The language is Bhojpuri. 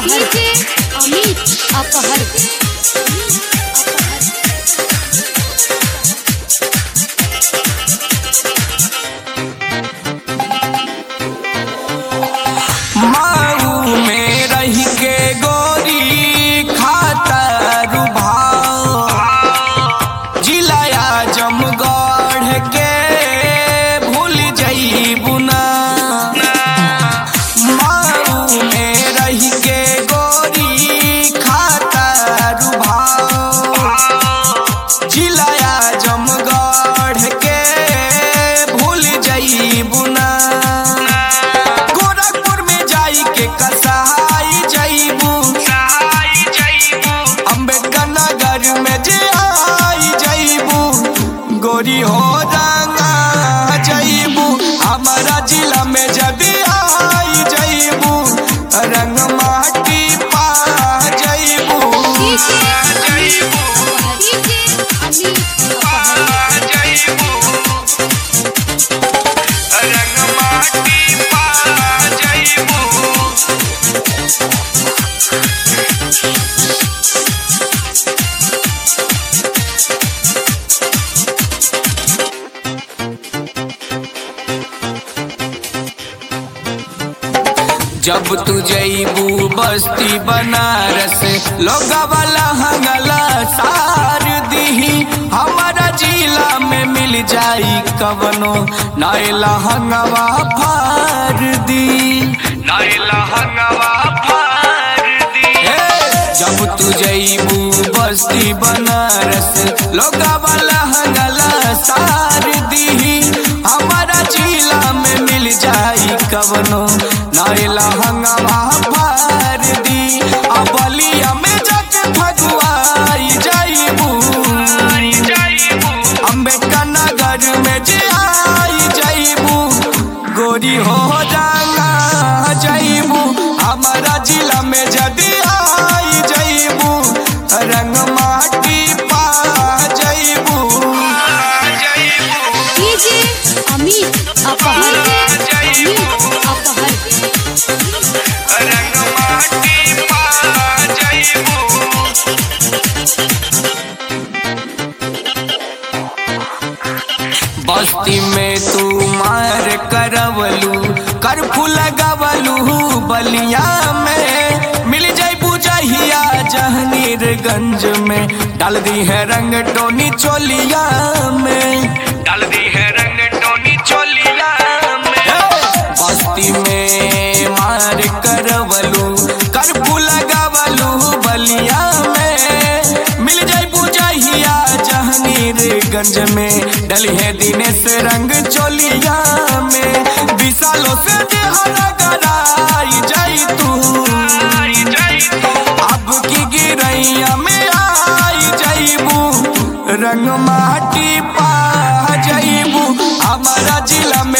अपहर अमित अपहर माऊ में रह के गोरी खाता रुभाव जिलाया जमगढ़ के भूल जईबू ना माऊ में रह के गोरी खाता रुभाव जिलाया जमगढ़ के भूल जईबू ना गोरखपुर में जाई के कसाई जईबू अम्बेडकर नगर में जे आई जईबू गोरी हो रंगा जईबू हमारा जिला में जब आई जईबू रंग माटी पा जईबू अमित अपहर रंग माटी पा जईबू जब तू जईबू बस्ती बनारस लोग वाला हंगला सार दीही हमारा जिला में मिल जाई कवनो नायला हंगवा फार दी नायला हंगवा फार दी जब तू जईबू बस्ती बनारस लोग वाला हंगला सार दीही हमारा जिला में मिल जाई कवनो नायला हंगवा फार दी अबलिया में जाके भगवाई जाईबू अम्बेडकर नगर में जे आई जाईबू गोरी हो जाना जाईबू हमारा जिला में जदी आई जाईबू रंग माटी पा जाईबू डीजे अमित अपहर अमित अपहर रंग माटी पा जाईबू बस्ती में तू मार करवलू करफू लगवलू बलिया में मिल जाई बुझहिया जहनीरगंज में डाल दी है रंग टोनी चोलिया में डाल दी है रंग टोनी चोलिया में बस्ती में मार करवलू करफू लगवलू बलिया में मिल जाई बुझहिया जहनीरगंज में डली है दिनेश रंग चोलिया में विशालों से देहरा गराई जाई तू अब की गिरैया में आई जाईबू रंग माटी पा जाईबू हमारा जिला